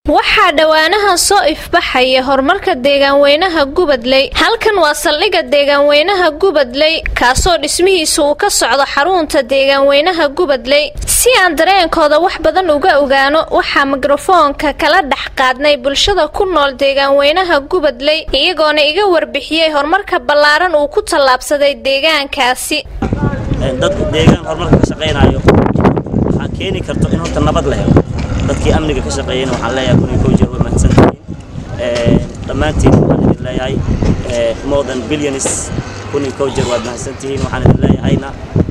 waxaa dhowaanahan soo ifbaxaya horumarka deegaanweynaha gubadley halkan waa saldhigga deegaanweynaha gubadley kaasoo dhismihiisa uu ka socdo xarunta deegaanweynaha gubadley si aan dareenkooda wax badan uga ogaano waxaa mikrofoonka kala dhex qaadnay bulshada ku nool deegaanweynaha gubadley iyagoona iga warbixiyey horumarka ballaaran uu ku tallaabsaday deegaankaasi dadku deegaan horumarka ka shaqaynayo waxaa keeni karto in horta nabad la helo dadkii amniga ka shaqeeyeyna waxaan leeyahay kun iyo kow jeer way mahadsantihiin dhammaantiin waxaan idin leeyahay more than billions kun iyo kow jeer waad mahadsantihiin waxaan idin leeyahayna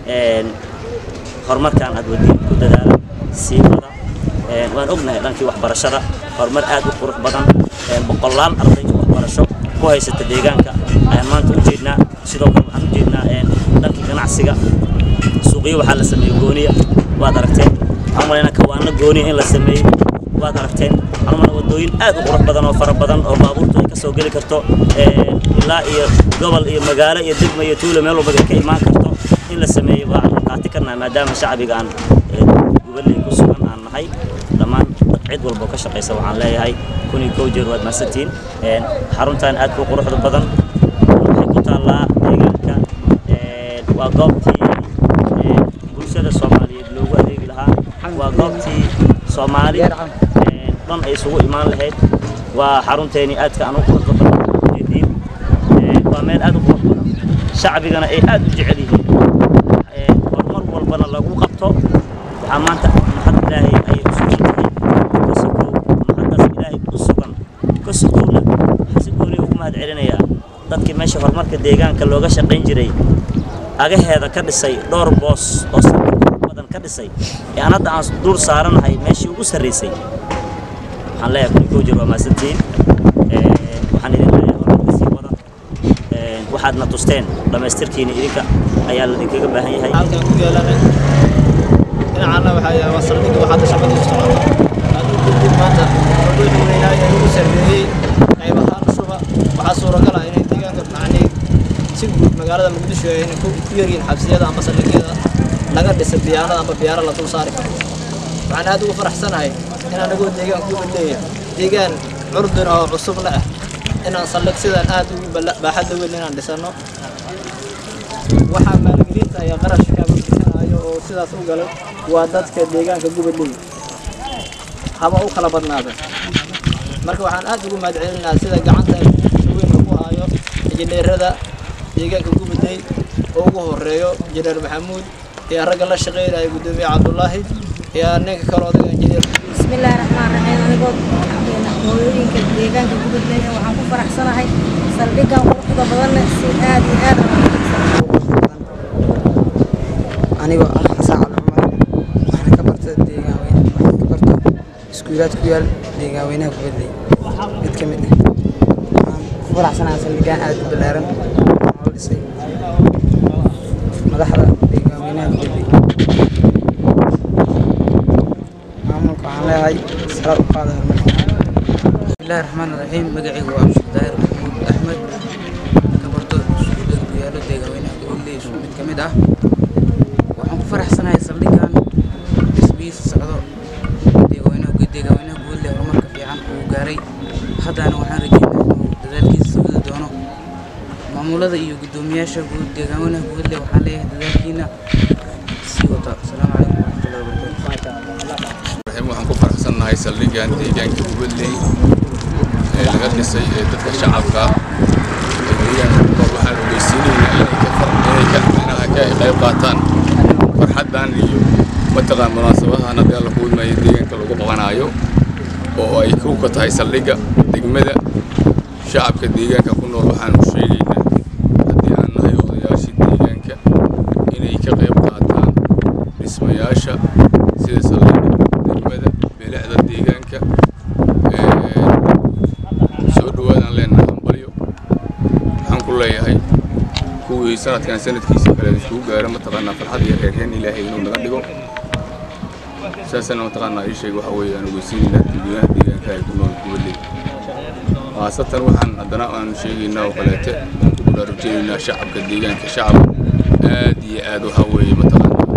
horumarkan aad wadiin ku dadaala sii wada waan ognahay dhankii waxbarashada horumar aad u qurux badan boqolaal arday waxbarasho ku haysata deegaanka ayaan maanta u jeednaa sidoo kale waxaan u jeednaa dhankii ganacsiga suuqyo waxaa la sameeyey gooniya waad aragteen waxaan malaynaa kawaano gooniya in la sameeyey waad aragteen waxaan malaynaa wadooyin aad u qurux badan oo fara badan oo baabuurtu ay ka soo geli karto ilaa iyo gobol iyo magaalo iyo degma iyo tuulo meel walba ay ka imaan karto in la sameeyey waa qaati karnaa maadaama shacbiga aan goboley ku sugan aan nahay dhammaan cid walbo ka shaqaysa waxaan leeyahay kun iyo kow jeer waad mahadsantihiin xaruntan aad ku quruxda badan waxay ku taallaa deegaanka waa goobtii bulshada soomaaliyeed loogu adeegi lahaa waa goobtii soomaali dhan ay isugu imaan lahayd waa xarunteeni aadka aan u quruxda badan ujeediin waa meel aad u qurux badan shacbigana ay aad u jecel yihiin horumar walbana lagu qabto waxaa maanta maxad ilaahay ayay u sugan tahay kasokow maxadaas ilaahay u sugan kasokowna waxaa si gooni ugu mahad celinayaa dadkii meesha horumarka deegaanka looga shaqayn jiray agaheeda ka dhisay dhowr boos oo sabir badan ka dhisay ee aan hadda aan dul saaranahay meeshii ugu sarraysay waxaan leeyahay kun koo jir waa mahadsantihiin waxaan idin leeyahay horumarka sii wada waxaadna tusteen dhammaystirkiina idinka ayaa ladinkaga baahan yahay halkan ku yeelanay dhinacana waxaa yahay waa saldhigga waxaad shaqadii socota hadduu gudbin maanta wuxuu weynaay ee lagu sarreeyey qayb ahaan shuba waxaa suuragal ah inay deegaanka macnii si guud magaalada muqdisho ay ku yaryihiin xabsiyada ama saldhigyada laga dhisa biyaanada ama biyaano la dul saari karo waxaan aad ugu faraxsanahay in anagoo deegaanka uga leeyahay deegaan curdun oo cusubna ah inaan saldhig sidaan aad ugu baaxadda weyn inaan dhisano waxaa maalgelinta ayaa qarashka bixinayo oo sidaas u galo waa dadka deegaanka gubadley haba u kala badnaada marka waxaan aad ugu mahad celinayaa sida gacanta weyn lagu hayo injineerada deegaanka gubadley oo ugu horeeyo injineer maxamuud iyo ragga la shaqeynaya gudoomiye cabdulaahi iyo ninka kale odaga injineer bismillaahi raxmaan raxiim anigoo hooyooyinka deegaanka gubadley waxaan ku faraxsanahay saldhiggan quruxda badanna si aad iyo aad anigoo ah xasaan cali cumar waxaan ka barta deegaanweyne waxaan ka barta iskuulaad ku yaal deegaanweynaha gubadley mid ka mid ah waxaan ku faraxsanahay saldhiggaan aad u ballaaran oo loo dhisay madaxda deegaanweynaha gubadley maamulka waxaan leeyahay salaad u qaada horumarka bismillahi raxmaan raxiim magacaygu waa abshir daahir maxamuud axmed ka barto iskuulada ku yaalo deegaanweynaha gubadley mid ka mid ah waxaan ku faraxsanahay saldhiggan dhismihiisa socdo deegaanweynaha deegaanweynaha gubadley horumarka fiican uu gaaray haddana waxaan rajeynaa inuu dadaalkiisa sii wadi doono maamulada iyo guddoomiyaasha guud deegaanweynaha gubadley waxaan leeyahay dadaalkiina sii wata asalaamu calaykum waraxmatullahi wabarakaatu waxaan ku faraxsannahay saldhiggan deegaanka gubadley ee laga dhisay ee dadka shacabka ee deegaanka ku nool waxaan ogeysiinaynaa inay ka far inay ka inaha ka qayb qaataan farxaddan iyo mataqaan munaasabadahan haddii alla kuudmaya deegaanka lagu qabanaayo oo ay kow ka tahay saldhigga degmada shacabka deegaanka ku nool waxaanu sheegaynaa haddii aan nahay odayaashii deegaanka inay ka qayb qaataan dhismayaasha sida saldhigga degmada bilicda deegaanka soo dhawaadaan leenahay hambalyo waxaan ku leeyahay kuwii sanadkan sanadkiisa kale isugu gaaro mataqaanaa farxad iyo reereen ilaahay inuu naga dhigo saasana mataqaanaa ii sheeg waxa weeye aan ogeysiinaynaa dadweynaha deegaanka ay ku nool gubadley khaasatan waxaan haddana aan sheegaynaa oo kaleete aan ku baraarujinaynaa shacabka deegaanka shacab aad iyo aad waxa weeye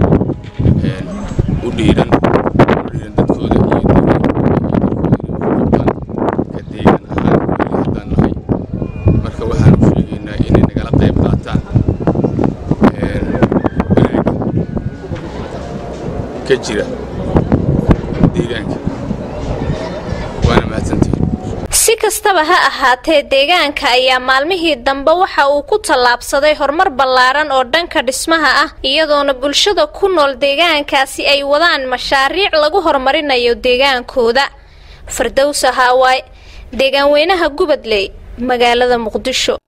mataqaanaa u dhiiran u dhiiran dadkooda iyo deegaankooda iyo dadkooda ka jira deegaanka waana mahadsantihin si kastaba ha ahaatee deegaanka ayaa maalmihii dambe waxa uu ku tallaabsaday horumar ballaaran oo dhanka dhismaha ah iyadoona bulshada ku nool deegaankaasi ay wadaan mashaariic lagu horumarinayo deegaankooda fardowsa haawaay deegaanweynaha gubadley magaalada muqdisho